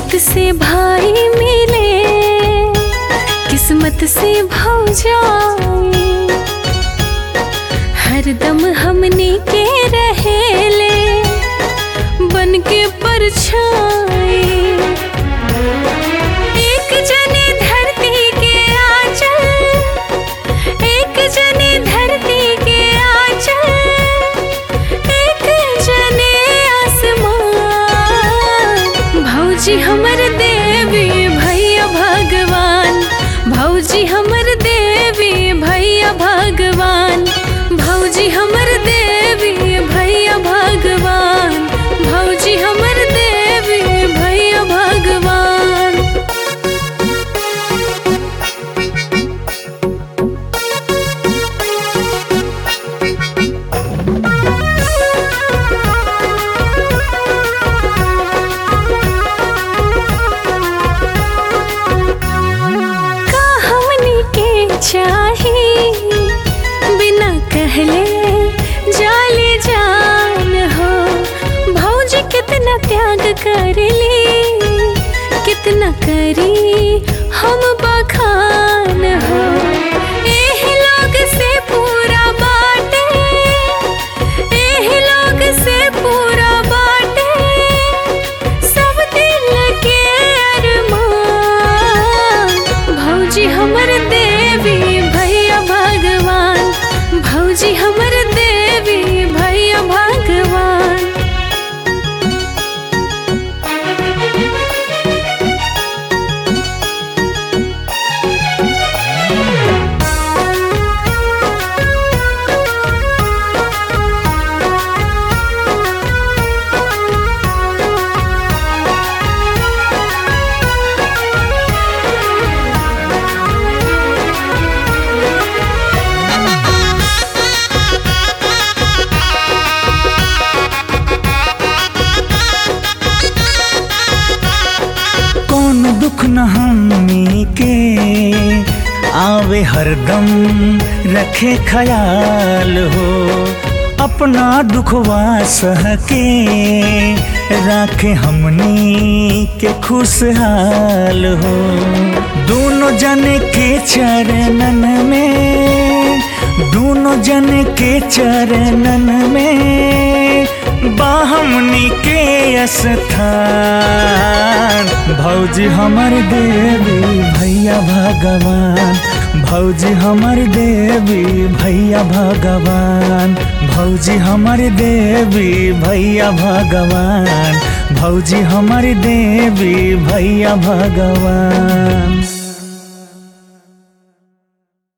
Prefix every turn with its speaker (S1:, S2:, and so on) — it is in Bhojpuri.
S1: किस्मत से भाई मिले किस्मत से भौजाई हरदम हमने के रहेले बन के परछाई एक जने धरती के आंचल एक जने धरती के आंचल एक जने आसमान भौजी हमर देवी भैया भगवान भौजी हमर देवी भैया भगवान भौजी हमर देवी भैया भगवान भौजी हमर देवी भैया भगवान का हमनी के चाही बिना कहले जाले जान हो भौजी कितना त्याग करली कितना करी हम बखान हो एह लोग से पूरा बाटे एह लोग से पूरा बाटे सब दिल के अरमान भौजी हमर देवी भैया भगवान भौजी हमर देवी भैया भगवान
S2: कौन दुख न हमनी के आवे हरदम रखे ख्याल हो अपना दुखवा सह के राखे हमनी के खुशहाल हो दोनों जने के चरणन में दोनों जने के चरणन में बाहमनी के स्थान भौजी हमर देवी भैया भगवान भौजी हमर देवी भैया भगवान भौजी हमर देवी भैया भगवान भौजी हमर देवी भैया भगवान